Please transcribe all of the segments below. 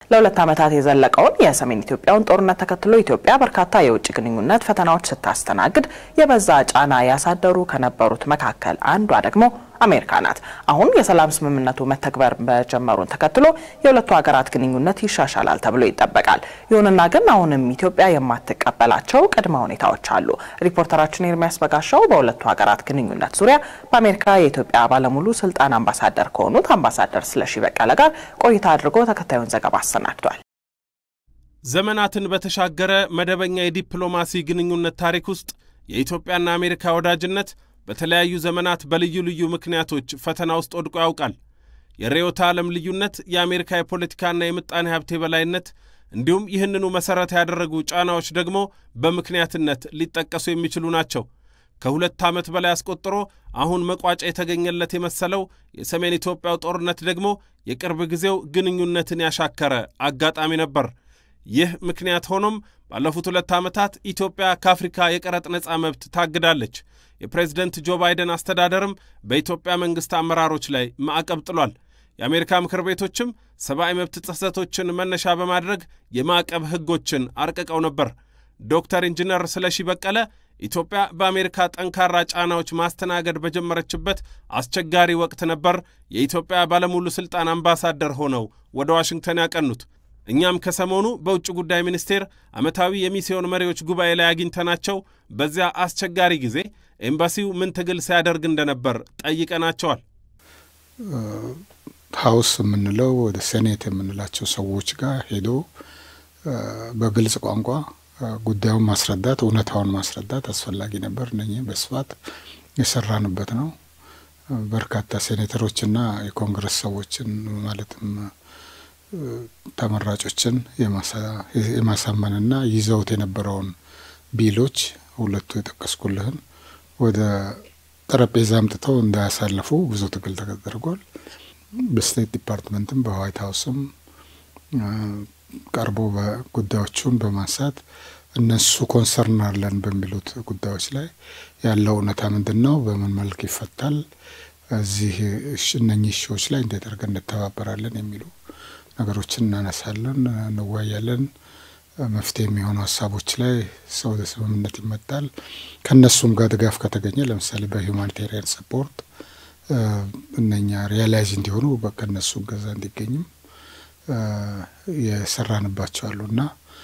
ለሁለት ዓመታት የዘለቀውን የሰሜን ኢትዮጵያውን ጦርነት ተከትሎ ኢትዮጵያ በርካታ የውጭ ግንኙነት ፈተናዎች ስታስተናግድ የበዛ ጫና ያሳደሩ ከነበሩት መካከል አንዷ ደግሞ አሜሪካ ናት። አሁን የሰላም ስምምነቱ መተግበር መጀመሩን ተከትሎ የሁለቱ ሀገራት ግንኙነት ይሻሻላል ተብሎ ይጠበቃል። ይሁንና ግን አሁንም ኢትዮጵያ የማትቀበላቸው ቅድመ ሁኔታዎች አሉ። ሪፖርተራችን ኤርሚያስ በጋሻው በሁለቱ ሀገራት ግንኙነት ዙሪያ በአሜሪካ የኢትዮጵያ ባለሙሉ ስልጣን አምባሳደር ከሆኑት አምባሳደር ስለሺ በቀለ ጋር ቆይታ አድርጎ ተከታዩን ዘገባ አሰናድቷል። ዘመናትን በተሻገረ መደበኛ የዲፕሎማሲ ግንኙነት ታሪክ ውስጥ የኢትዮጵያና አሜሪካ ወዳጅነት በተለያዩ ዘመናት በልዩ ልዩ ምክንያቶች ፈተና ውስጥ ወድቆ ያውቃል። የርዕዮተ ዓለም ልዩነት፣ የአሜሪካ የፖለቲካና የምጣኔ ሀብት የበላይነት እንዲሁም ይህንኑ መሠረት ያደረጉ ጫናዎች ደግሞ በምክንያትነት ሊጠቀሱ የሚችሉ ናቸው። ከሁለት ዓመት በላይ አስቆጥሮ አሁን መቋጫ የተገኘለት የመሰለው የሰሜን ኢትዮጵያው ጦርነት ደግሞ የቅርብ ጊዜው ግንኙነትን ያሻከረ አጋጣሚ ነበር። ይህ ምክንያት ሆኖም ባለፉት ሁለት ዓመታት ኢትዮጵያ ከአፍሪካ የቀረጥ ነፃ መብት ታግዳለች። የፕሬዝደንት ጆ ባይደን አስተዳደርም በኢትዮጵያ መንግሥት አመራሮች ላይ ማዕቀብ ጥሏል። የአሜሪካ ምክር ቤቶችም ሰብአዊ መብት ጥሰቶችን መነሻ በማድረግ የማዕቀብ ሕጎችን አርቅቀው ነበር። ዶክተር ኢንጂነር ስለሺ በቀለ ኢትዮጵያ በአሜሪካ ጠንካራ ጫናዎች ማስተናገድ በጀመረችበት አስቸጋሪ ወቅት ነበር የኢትዮጵያ ባለሙሉ ሥልጣን አምባሳደር ሆነው ወደ ዋሽንግተን ያቀኑት። እኛም ከሰሞኑ በውጭ ጉዳይ ሚኒስቴር ዓመታዊ የሚስዮን መሪዎች ጉባኤ ላይ አግኝተናቸው በዚያ አስቸጋሪ ጊዜ ኤምባሲው ምን ትግል ሲያደርግ እንደነበር ጠይቀናቸዋል። ሀውስ የምንለው ወደ ሴኔት የምንላቸው ሰዎች ጋር ሄዶ በግልጽ ቋንቋ ጉዳዩን ማስረዳት፣ እውነታውን ማስረዳት አስፈላጊ ነበር። እነኚህ በስፋት የሰራንበት ነው። በርካታ ሴኔተሮችና የኮንግረስ ሰዎችን ማለትም ተመራጮችን የማሳመንና ይዘውት የነበረውን ቢሎች ሁለቱ የጠቀስኩልህን ወደ ጠረጴዛ አምጥተው እንዳያሳልፉ ብዙ ትግል ተደርጓል። በስቴት ዲፓርትመንትም በዋይት ሀውስም ቀርቦ ጉዳዮቹን በማንሳት እነሱ ኮንሰርን አለን በሚሉት ጉዳዮች ላይ ያለው እውነታ ምንድን ነው? በምን መልክ ይፈታል? እዚህ እነኚህ እሺዎች ላይ እንዴት አድርገን እንተባበራለን የሚሉ ነገሮችን እናነሳለን፣ እንወያያለን። መፍትሄ የሚሆኑ ሀሳቦች ላይ ሰው ወደ ስምምነት ይመጣል። ከእነሱም ጋር ድጋፍ ከተገኘ ለምሳሌ በሂውማኒቴሪያን ሰፖርት እነኛ ሪያላይዝ እንዲሆኑ ከእነሱ እገዛ እንዲገኝም የሰራንባቸው አሉ እና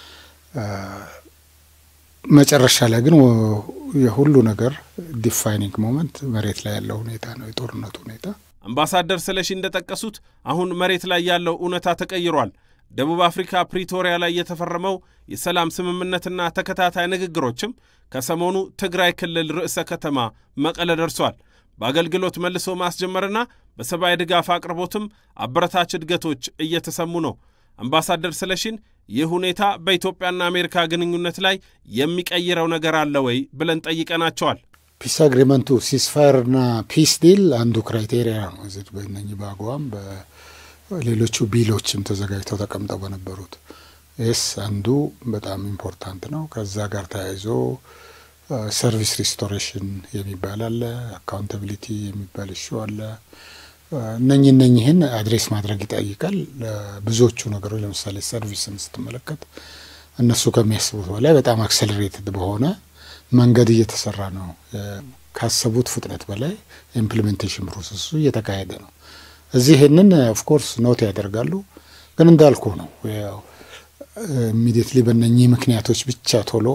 መጨረሻ ላይ ግን የሁሉ ነገር ዲፋይኒንግ ሞመንት መሬት ላይ ያለው ሁኔታ ነው፣ የጦርነቱ ሁኔታ። አምባሳደር ስለሺ እንደጠቀሱት አሁን መሬት ላይ ያለው እውነታ ተቀይሯል። ደቡብ አፍሪካ ፕሪቶሪያ ላይ የተፈረመው የሰላም ስምምነትና ተከታታይ ንግግሮችም ከሰሞኑ ትግራይ ክልል ርዕሰ ከተማ መቀለ ደርሷል። በአገልግሎት መልሶ ማስጀመርና በሰብአዊ ድጋፍ አቅርቦትም አበረታች እድገቶች እየተሰሙ ነው። አምባሳደር ስለሺን ይህ ሁኔታ በኢትዮጵያና አሜሪካ ግንኙነት ላይ የሚቀይረው ነገር አለ ወይ ብለን ጠይቀናቸዋል። ፒስ አግሪመንቱ ሲስፋየርና ፒስ ዲል አንዱ ክራይቴሪያ ነው። እዚህ በእነኚህ በአግዋም በሌሎቹ ቢሎችም ተዘጋጅተው ተቀምጠው በነበሩት ይስ አንዱ በጣም ኢምፖርታንት ነው። ከዛ ጋር ተያይዞ ሰርቪስ ሪስቶሬሽን የሚባል አለ፣ አካውንታቢሊቲ የሚባል እሹ አለ። እነኝ እነኝህን አድሬስ ማድረግ ይጠይቃል። ብዙዎቹ ነገሮች ለምሳሌ ሰርቪስን ስትመለከት እነሱ ከሚያስቡት በላይ በጣም አክሰለሬትድ በሆነ መንገድ እየተሰራ ነው። ካሰቡት ፍጥነት በላይ ኢምፕሊሜንቴሽን ፕሮሰሱ እየተካሄደ ነው። እዚህ ይህንን ኦፍኮርስ ኖት ያደርጋሉ። ግን እንዳልኩ ነው ኢሚዲየትሊ በእነኚህ ምክንያቶች ብቻ ቶሎ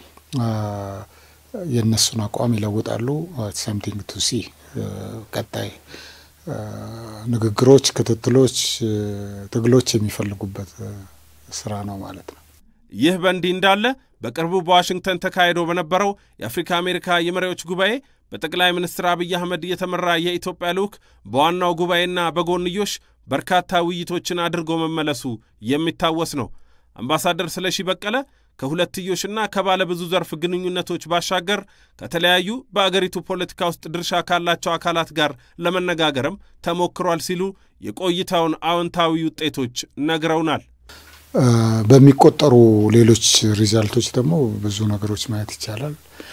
የእነሱን አቋም ይለውጣሉ። ሰምቲንግ ቱ ሲ ቀጣይ ንግግሮች፣ ክትትሎች፣ ትግሎች የሚፈልጉበት ስራ ነው ማለት ነው። ይህ በእንዲህ እንዳለ በቅርቡ በዋሽንግተን ተካሂዶ በነበረው የአፍሪካ አሜሪካ የመሪዎች ጉባኤ በጠቅላይ ሚኒስትር አብይ አህመድ የተመራ የኢትዮጵያ ልዑክ በዋናው ጉባኤና በጎንዮሽ በርካታ ውይይቶችን አድርጎ መመለሱ የሚታወስ ነው። አምባሳደር ስለሺ በቀለ ከሁለትዮሽና ከባለ ብዙ ዘርፍ ግንኙነቶች ባሻገር ከተለያዩ በአገሪቱ ፖለቲካ ውስጥ ድርሻ ካላቸው አካላት ጋር ለመነጋገርም ተሞክሯል ሲሉ የቆይታውን አዎንታዊ ውጤቶች ነግረውናል። በሚቆጠሩ ሌሎች ሪዛልቶች ደግሞ ብዙ ነገሮች ማየት ይቻላል።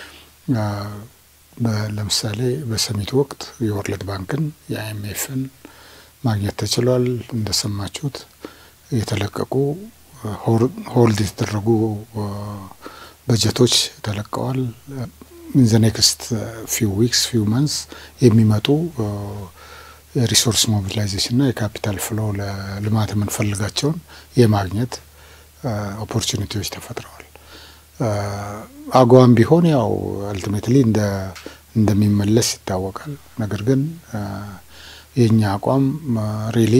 ለምሳሌ በሰሚት ወቅት የወርልድ ባንክን የአይኤምኤፍን ማግኘት ተችሏል። እንደሰማችሁት የተለቀቁ ሆልድ የተደረጉ በጀቶች ተለቀዋል። ኢን ዘ ኔክስት ፊው ዊክስ ፊው መንስ የሚመጡ የሪሶርስ ሞቢላይዜሽንና የካፒታል ፍሎ ለልማት የምንፈልጋቸውን የማግኘት ኦፖርቹኒቲዎች ተፈጥረዋል። አጓም ቢሆን ያው አልቲሜትሊ እንደሚመለስ ይታወቃል። ነገር ግን የእኛ አቋም ሪሊ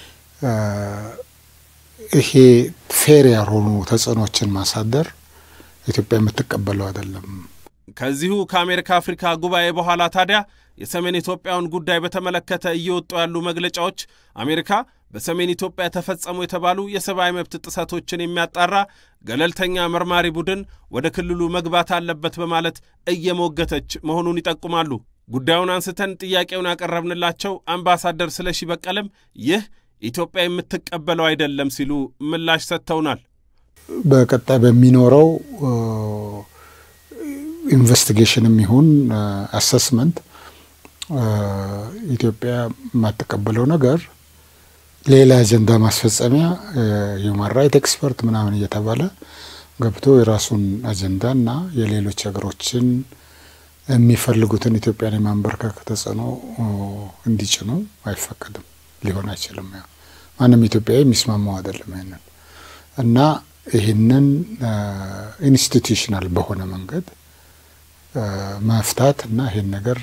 ይሄ ፌር ያልሆኑ ተጽዕኖችን ማሳደር ኢትዮጵያ የምትቀበለው አይደለም። ከዚሁ ከአሜሪካ አፍሪካ ጉባኤ በኋላ ታዲያ የሰሜን ኢትዮጵያውን ጉዳይ በተመለከተ እየወጡ ያሉ መግለጫዎች አሜሪካ በሰሜን ኢትዮጵያ ተፈጸሙ የተባሉ የሰብአዊ መብት ጥሰቶችን የሚያጣራ ገለልተኛ መርማሪ ቡድን ወደ ክልሉ መግባት አለበት በማለት እየሞገተች መሆኑን ይጠቁማሉ። ጉዳዩን አንስተን ጥያቄውን ያቀረብንላቸው አምባሳደር ስለሺ በቀለም ይህ ኢትዮጵያ የምትቀበለው አይደለም ሲሉ ምላሽ ሰጥተውናል። በቀጣይ በሚኖረው ኢንቨስቲጌሽንም ይሁን አሰስመንት ኢትዮጵያ የማትቀበለው ነገር ሌላ አጀንዳ ማስፈጸሚያ ሂውማን ራይት ኤክስፐርት ምናምን እየተባለ ገብቶ የራሱን አጀንዳ እና የሌሎች ሀገሮችን የሚፈልጉትን ኢትዮጵያን የማንበርከክ ተጽዕኖ እንዲጭኑ አይፈቀድም፣ ሊሆን አይችልም። ያው ማንም ኢትዮጵያዊ የሚስማማው አይደለም ይህንን እና ይህንን ኢንስቲቱሽናል በሆነ መንገድ መፍታት እና ይህን ነገር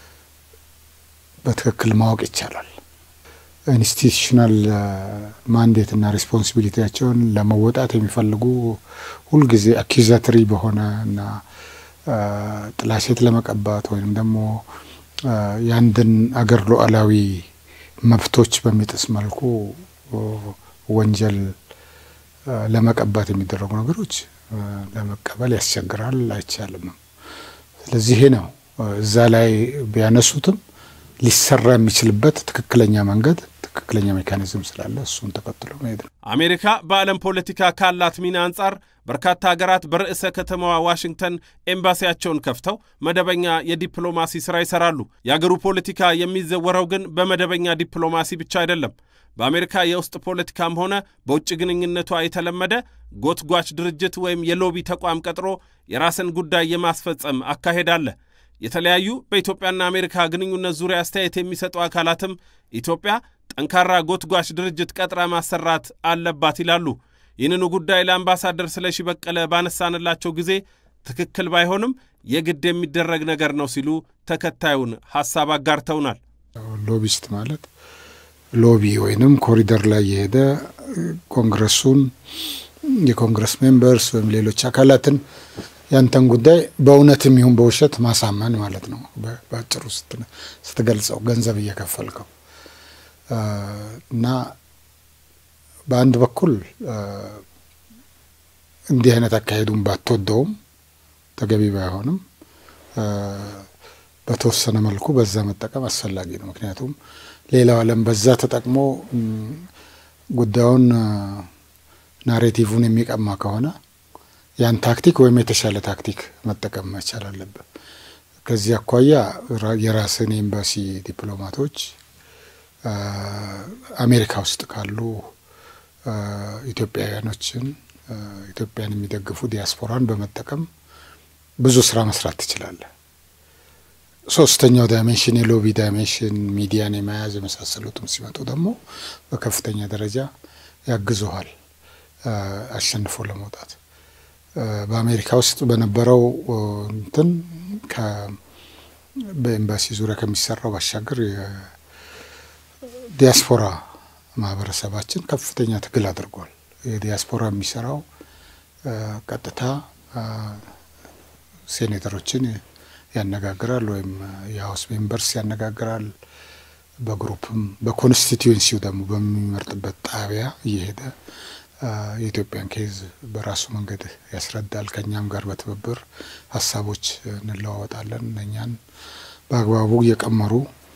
በትክክል ማወቅ ይቻላል። ኢንስቲቱሽናል ማንዴት እና ሬስፖንሲቢሊቲያቸውን ለመወጣት የሚፈልጉ ሁልጊዜ አኪዛትሪ በሆነ እና ጥላሸት ለመቀባት ወይም ደግሞ የአንድን አገር ሉዓላዊ መብቶች በሚጥስ መልኩ ወንጀል ለመቀባት የሚደረጉ ነገሮች ለመቀበል ያስቸግራል፣ አይቻልም። ስለዚህ ይሄ ነው እዛ ላይ ቢያነሱትም ሊሰራ የሚችልበት ትክክለኛ መንገድ ትክክለኛ ሜካኒዝም ስላለ እሱን ተከትሎ መሄድ ነው። አሜሪካ በዓለም ፖለቲካ ካላት ሚና አንጻር በርካታ ሀገራት በርዕሰ ከተማዋ ዋሽንግተን ኤምባሲያቸውን ከፍተው መደበኛ የዲፕሎማሲ ሥራ ይሰራሉ። የአገሩ ፖለቲካ የሚዘወረው ግን በመደበኛ ዲፕሎማሲ ብቻ አይደለም። በአሜሪካ የውስጥ ፖለቲካም ሆነ በውጭ ግንኙነቷ የተለመደ ጎትጓች ድርጅት ወይም የሎቢ ተቋም ቀጥሮ የራስን ጉዳይ የማስፈጸም አካሄድ አለ። የተለያዩ በኢትዮጵያና አሜሪካ ግንኙነት ዙሪያ አስተያየት የሚሰጡ አካላትም ኢትዮጵያ ጠንካራ ጎትጓች ድርጅት ቀጥራ ማሰራት አለባት ይላሉ። ይህንኑ ጉዳይ ለአምባሳደር ስለሺ በቀለ ባነሳንላቸው ጊዜ ትክክል ባይሆንም የግድ የሚደረግ ነገር ነው ሲሉ ተከታዩን ሐሳብ አጋርተውናል። ሎቢስት ማለት ሎቢ ወይንም ኮሪደር ላይ የሄደ ኮንግረሱን የኮንግረስ ሜምበርስ ወይም ሌሎች አካላትን ያንተን ጉዳይ በእውነትም ይሁን በውሸት ማሳመን ማለት ነው። በአጭሩ ስትገልጸው ገንዘብ እየከፈልከው እና በአንድ በኩል እንዲህ አይነት አካሄዱን ባትወደውም ተገቢ ባይሆንም በተወሰነ መልኩ በዛ መጠቀም አስፈላጊ ነው። ምክንያቱም ሌላው ዓለም በዛ ተጠቅሞ ጉዳዩን ናሬቲቭን የሚቀማ ከሆነ ያን ታክቲክ ወይም የተሻለ ታክቲክ መጠቀም መቻል አለብን። ከዚህ አኳያ የራስን ኤምባሲ ዲፕሎማቶች አሜሪካ ውስጥ ካሉ ኢትዮጵያውያኖችን ኢትዮጵያን የሚደግፉ ዲያስፖራን በመጠቀም ብዙ ስራ መስራት ትችላለህ። ሶስተኛው ዳይሜንሽን የሎቢ ዳይሜንሽን ሚዲያን የመያዝ የመሳሰሉትም ሲመጡ ደግሞ በከፍተኛ ደረጃ ያግዙሃል አሸንፎ ለመውጣት። በአሜሪካ ውስጥ በነበረው እንትን በኤምባሲ ዙሪያ ከሚሰራው ባሻገር የዲያስፖራ ማህበረሰባችን ከፍተኛ ትግል አድርጓል። የዲያስፖራ የሚሰራው ቀጥታ ሴኔተሮችን ያነጋግራል ወይም የሀውስ ሜምበርስ ያነጋግራል። በግሩፕም በኮንስቲትዩንሲው ደግሞ በሚመርጥበት ጣቢያ እየሄደ የኢትዮጵያን ኬዝ በራሱ መንገድ ያስረዳል። ከእኛም ጋር በትብብር ሀሳቦች እንለዋወጣለን። እነኛን በአግባቡ እየቀመሩ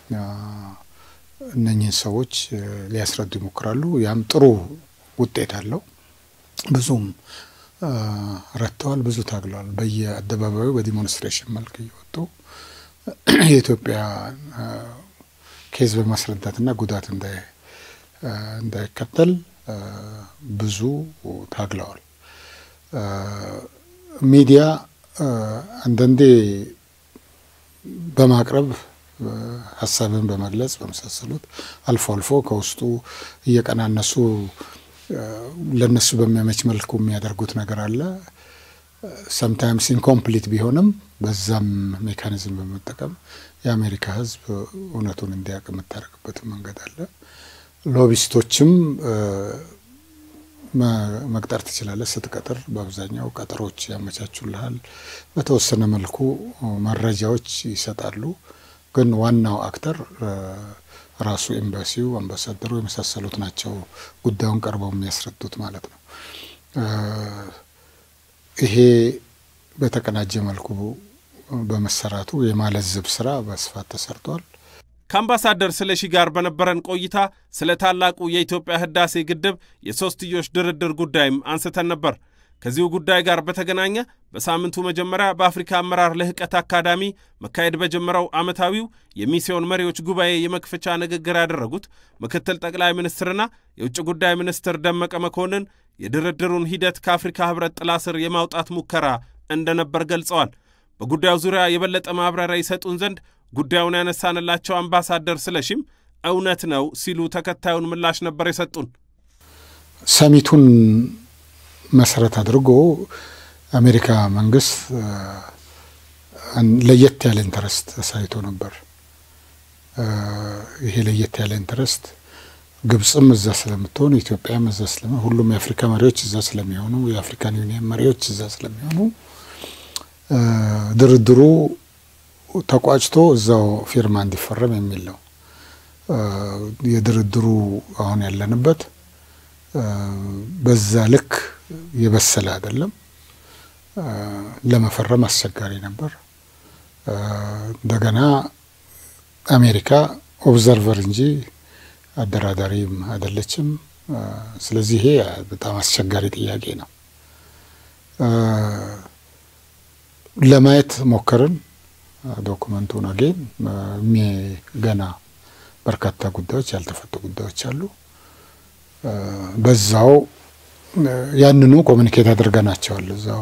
እነኝህን ሰዎች ሊያስረዱ ይሞክራሉ። ያም ጥሩ ውጤት አለው። ብዙም ረድተዋል፣ ብዙ ታግለዋል። በየአደባባዩ በዲሞንስትሬሽን መልክ እየወጡ የኢትዮጵያ ኬዝ በማስረዳትና ጉዳት እንዳይከተል ብዙ ታግለዋል። ሚዲያ አንዳንዴ በማቅረብ ሀሳብን በመግለጽ በመሳሰሉት አልፎ አልፎ ከውስጡ እየቀናነሱ ለነሱ በሚያመች መልኩ የሚያደርጉት ነገር አለ። ሰምታይምስ ኢንኮምፕሊት ቢሆንም በዛም ሜካኒዝም በመጠቀም የአሜሪካ ሕዝብ እውነቱን እንዲያውቅ የምታደርግበትን መንገድ አለ። ሎቢስቶችም መቅጠር ትችላለህ። ስትቀጥር በአብዛኛው ቀጠሮች ያመቻቹልሃል። በተወሰነ መልኩ መረጃዎች ይሰጣሉ። ግን ዋናው አክተር ራሱ ኤምባሲው፣ አምባሳደሩ የመሳሰሉት ናቸው ጉዳዩን ቀርበው የሚያስረዱት ማለት ነው። ይሄ በተቀናጀ መልኩ በመሰራቱ የማለዘብ ስራ በስፋት ተሰርቷል። ከአምባሳደር ስለሺ ጋር በነበረን ቆይታ ስለ ታላቁ የኢትዮጵያ ህዳሴ ግድብ የሦስትዮሽ ድርድር ጉዳይም አንስተን ነበር። ከዚሁ ጉዳይ ጋር በተገናኘ በሳምንቱ መጀመሪያ በአፍሪካ አመራር ልህቀት አካዳሚ መካሄድ በጀመረው ዓመታዊው የሚስዮን መሪዎች ጉባኤ የመክፈቻ ንግግር ያደረጉት ምክትል ጠቅላይ ሚኒስትርና የውጭ ጉዳይ ሚኒስትር ደመቀ መኮንን የድርድሩን ሂደት ከአፍሪካ ህብረት ጥላ ስር የማውጣት ሙከራ እንደነበር ገልጸዋል። በጉዳዩ ዙሪያ የበለጠ ማብራሪያ ይሰጡን ዘንድ ጉዳዩን ያነሳንላቸው አምባሳደር ስለሺም እውነት ነው ሲሉ ተከታዩን ምላሽ ነበር የሰጡን። ሰሚቱን መሰረት አድርጎ አሜሪካ መንግስት ለየት ያለ ኢንተረስት አሳይቶ ነበር። ይሄ ለየት ያለ ኢንተረስት ግብፅም እዛ ስለምትሆን ኢትዮጵያም እዛ ስለሚሆን ሁሉም የአፍሪካ መሪዎች እዛ ስለሚሆኑ የአፍሪካን ዩኒየን መሪዎች እዛ ስለሚሆኑ ድርድሩ ተቋጭቶ እዛው ፊርማ እንዲፈረም የሚል ነው። የድርድሩ አሁን ያለንበት በዛ ልክ የበሰለ አይደለም። ለመፈረም አስቸጋሪ ነበር። እንደገና አሜሪካ ኦብዘርቨር እንጂ አደራዳሪም አይደለችም። ስለዚህ ይሄ በጣም አስቸጋሪ ጥያቄ ነው። ለማየት ሞከርን ዶኩመንቱን አጌን ገና በርካታ ጉዳዮች ያልተፈቱ ጉዳዮች አሉ። በዛው ያንኑ ኮሚኒኬት አድርገናቸዋል እዛው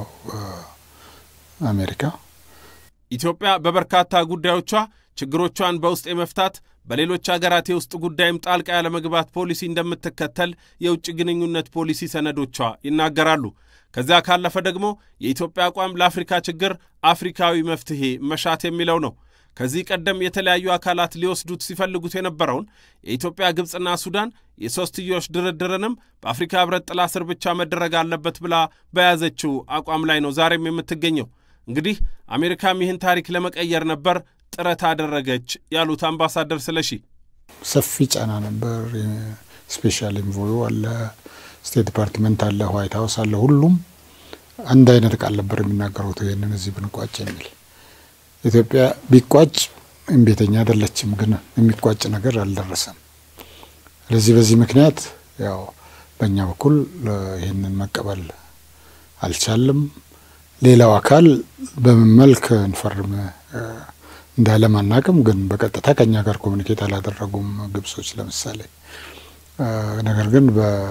አሜሪካ። ኢትዮጵያ በበርካታ ጉዳዮቿ ችግሮቿን በውስጥ የመፍታት በሌሎች አገራት የውስጥ ጉዳይም ጣልቃ ያለመግባት ፖሊሲ እንደምትከተል የውጭ ግንኙነት ፖሊሲ ሰነዶቿ ይናገራሉ። ከዚያ ካለፈ ደግሞ የኢትዮጵያ አቋም ለአፍሪካ ችግር አፍሪካዊ መፍትሄ መሻት የሚለው ነው። ከዚህ ቀደም የተለያዩ አካላት ሊወስዱት ሲፈልጉት የነበረውን የኢትዮጵያ ግብፅና ሱዳን የሦስትዮሽ ድርድርንም በአፍሪካ ሕብረት ጥላ ስር ብቻ መደረግ አለበት ብላ በያዘችው አቋም ላይ ነው ዛሬም የምትገኘው። እንግዲህ አሜሪካም ይህን ታሪክ ለመቀየር ነበር ጥረት አደረገች ያሉት አምባሳደር ስለሺ ሰፊ ጫና ነበር። ስፔሻል ኢንቮዩ አለ፣ ስቴት ዲፓርትመንት አለ፣ ዋይት ሀውስ አለ። ሁሉም አንድ አይነት ቃል ነበር የሚናገሩት ይህንን እዚህ ብንቋጭ የሚል ኢትዮጵያ ቢቋጭ እምቤተኛ አይደለችም፣ ግን የሚቋጭ ነገር አልደረሰም። ስለዚህ በዚህ ምክንያት ያው በእኛ በኩል ይህንን መቀበል አልቻልም። ሌላው አካል በምን መልክ እንፈርም እንዳለም አናቅም፣ ግን በቀጥታ ከኛ ጋር ኮሚኒኬት አላደረጉም ግብጾች ለምሳሌ። ነገር ግን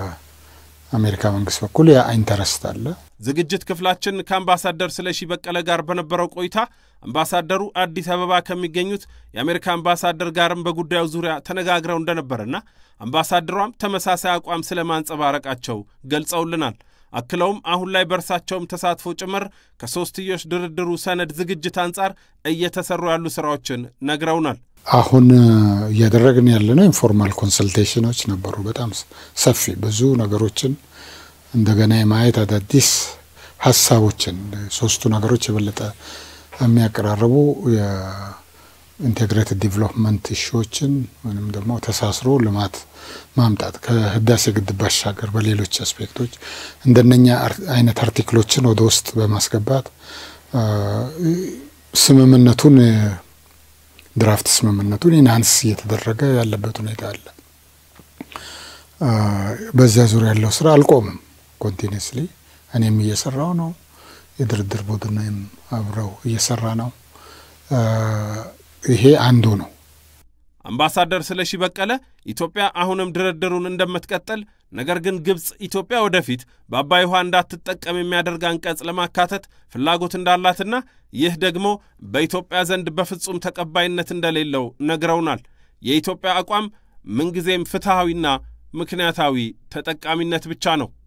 በአሜሪካ መንግስት በኩል ያ ኢንተረስት አለ። ዝግጅት ክፍላችን ከአምባሳደር ስለሺ በቀለ ጋር በነበረው ቆይታ አምባሳደሩ አዲስ አበባ ከሚገኙት የአሜሪካ አምባሳደር ጋርም በጉዳዩ ዙሪያ ተነጋግረው እንደነበርና አምባሳደሯም ተመሳሳይ አቋም ስለ ማንጸባረቃቸው ገልጸውልናል። አክለውም አሁን ላይ በእርሳቸውም ተሳትፎ ጭምር ከሶስትዮሽ ድርድሩ ሰነድ ዝግጅት አንጻር እየተሰሩ ያሉ ስራዎችን ነግረውናል። አሁን እያደረግን ያለነው ኢንፎርማል ኮንሰልቴሽኖች ነበሩ። በጣም ሰፊ ብዙ ነገሮችን እንደገና የማየት አዳዲስ ሀሳቦችን ሶስቱ ነገሮች የበለጠ የሚያቀራርቡ የኢንቴግሬትድ ዲቨሎፕመንት ኢሹዎችን ወይም ደግሞ ተሳስሮ ልማት ማምጣት ከህዳሴ ግድብ ባሻገር በሌሎች አስፔክቶች እንደነኛ አይነት አርቲክሎችን ወደ ውስጥ በማስገባት ስምምነቱን ድራፍት ስምምነቱን ኢንሃንስ እየተደረገ ያለበት ሁኔታ አለ። በዚያ ዙሪያ ያለው ስራ አልቆምም። ኮንቲኒስሊ እኔም እየሰራው ነው። የድርድር ቡድንም አብረው እየሰራ ነው። ይሄ አንዱ ነው። አምባሳደር ስለሺ በቀለ ኢትዮጵያ አሁንም ድርድሩን እንደምትቀጥል ነገር ግን ግብፅ ኢትዮጵያ ወደፊት በአባይ ውሃ እንዳትጠቀም የሚያደርግ አንቀጽ ለማካተት ፍላጎት እንዳላትና ይህ ደግሞ በኢትዮጵያ ዘንድ በፍጹም ተቀባይነት እንደሌለው ነግረውናል። የኢትዮጵያ አቋም ምንጊዜም ፍትሐዊና ምክንያታዊ ተጠቃሚነት ብቻ ነው።